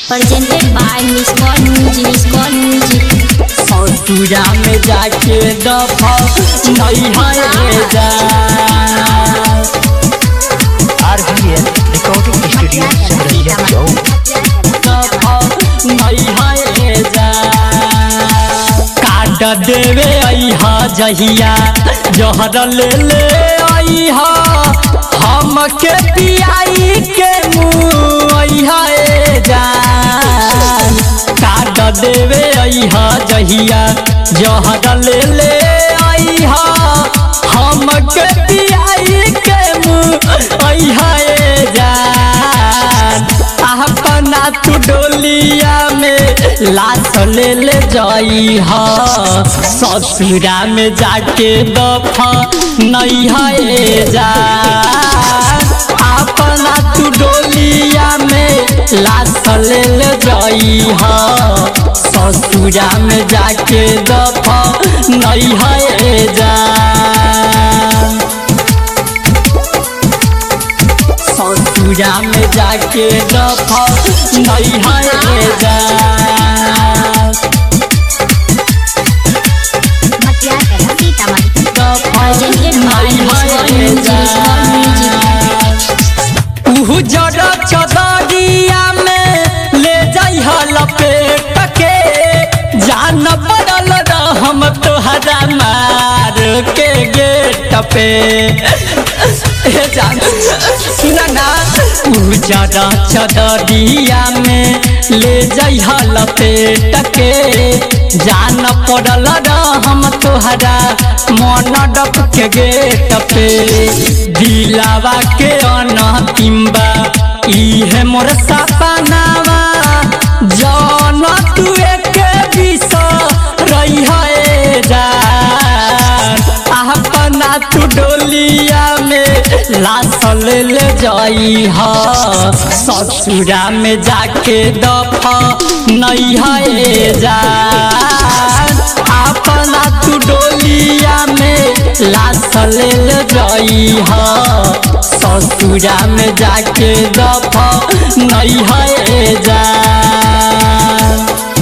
presented by Miss Call Music, Miss Call Music. ससुरा में जाके दफा नहीं है जा RBL Recording Studio Simrania Chowk. दफा नहीं है जा काट देवे अहा जहिया जहर ले ले अहा हमके पियाई के मुँह अहा जान काट देवे अहा जहिया जहर ले ले अहा हमके पियाई के मुँह अहा जान अपना तू डोलिया में लाश ले ले जाई हा ससुरा में जाके दफा नहीं है जा अपना तू डोलिया में लाश ले ले जाई हा ससुरा में जाके दफा नहीं है जा ससुरा में जाके दफा नहीं है जा दफा Presented by नहीं Miss Call है Music, जा Miss Call Music. उहु जड़ चदरिया में ले जाइ लपेट के जान पड़ल हम तोहरा मार के गेट पे ए जान सुना ना उजड़ा चदरिया में ले जाइ लपेट के जान पड़ल हम तोहरा मन डप के गेट पे दिलावा के अनतिम्बा इहे मोर सपनावा जौन तू एक विष रही है जान अपना तू डोलिया में लाश ले ले जाई हा ससुरा में जाके दफा नहीं है जान अपना तू डोलिया में लाश ले ले जाई हा ससुरा में जाके दफा नहीं है जान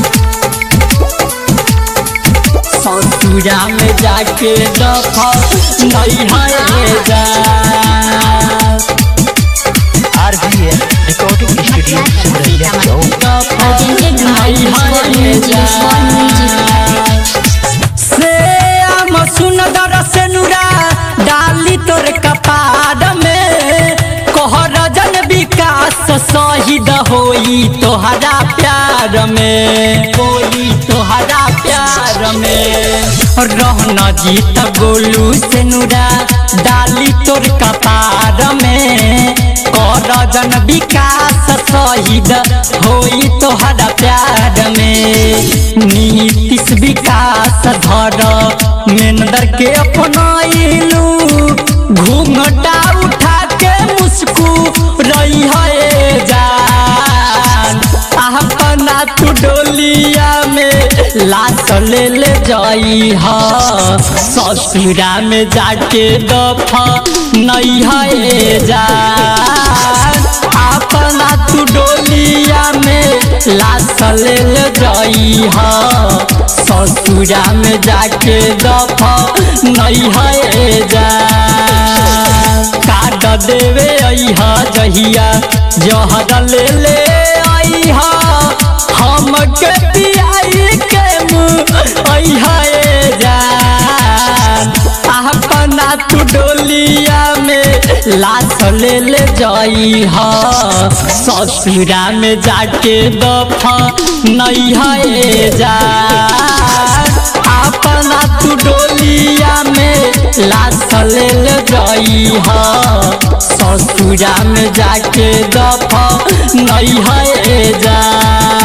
ससुरा में जाके दफा नहीं है जान RBL Recording Studio Simrania Chowk. दफा Presented by नहीं Miss Call है Music, Miss Call Music. से आम सुंदर से नुरा डाली तोर कपार में कोहर जन विकास शहीद होई तोहरा प्यार में होई तोहरा प्यार में रहना जीत गोलू से नुरा डाली तोर कपार में कर जन विकास शहीद होई तोहरा प्यार में नीतीश विकास धर मेनदर के अपनाइलू घूंघटा उठा के मुस्कू रही है जान अपना तू डोलिया में लाश ले ले जाई हा ससुरा में जाके दफा नहीं है जान अपना तू डोलिया में लाश ले ले जाई हा ससुरा में जाके दफा नहीं है जान काट देवे अहा जहिया जहर ले ले अहा हमके पियाई के मुँह अहा जान अपना तू डोलिया में लाश ले ले जाई हा ससुरा में जाके दफा नहीं है जान अपना तू डोलिया में लाश ले ले जाई हा ससुरा में जाके दफा नहीं है जान